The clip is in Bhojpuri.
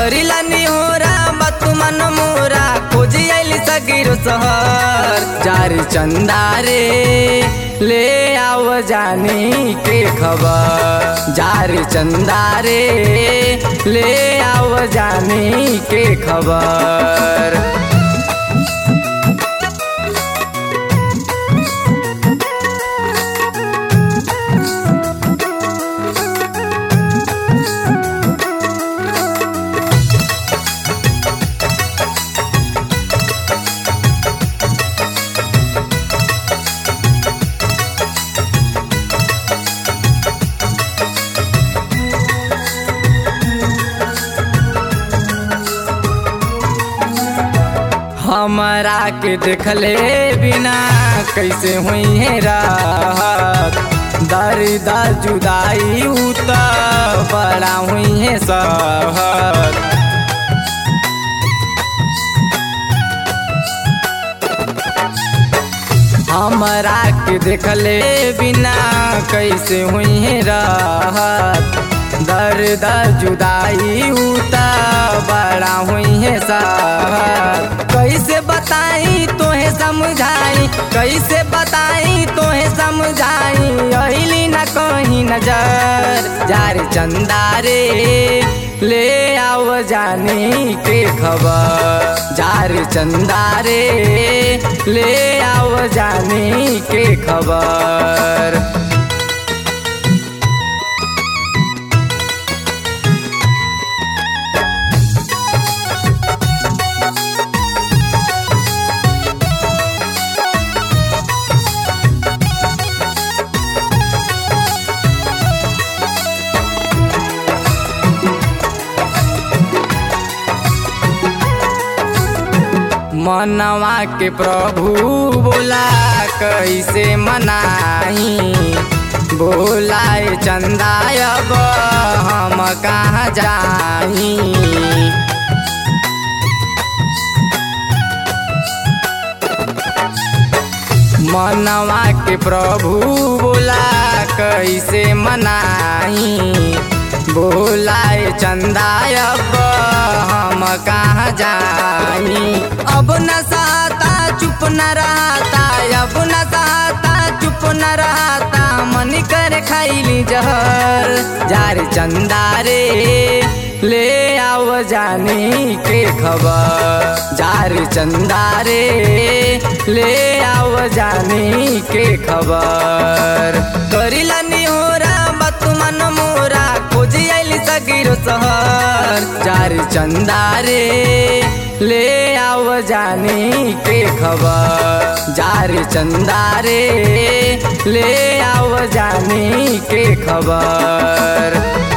करिला निहोरा बात मन मोरा खोजी आइली सगिरो सहर जारी चंदा रे ले आव जानी के खबर जारी चंदा रे ले आव जानी के खबर हमरा के देखले बिना कैसे हुई है राहत दर्द जुदाई उत बड़ा हुई है सहत हमरा के देखले बिना कैसे हुई है राहत दर्द जुदाई उता बड़ा हुई है साहत कैसे बताई तोहे समझाई कैसे बताई तोहे समझाई अली न कहीं नजर जार चंदा रे ले आव जानी के खबर जार चंदा रे ले आव जानी के खबर मनवा के प्रभु बोला कैसे मनाई बोलाए चंदा अब हम कहाँ जाई मनवा के प्रभु बोला कैसे मनाई बोलाए चंदा अब हम कहाँ जाई अब न सहता चुप न रहता अब न सहता चुप न रहता मन कर खाइली जहर जार चंदा रे ले आव जानी के खबर जार चंदा रे ले आव जानी के खबर करिला निहोरा बात मन मोरा खोजी आइली सगिरो सहर जार चंदा रे ले आव जानी के खबर जार चंदा रे ले आव जानी के खबर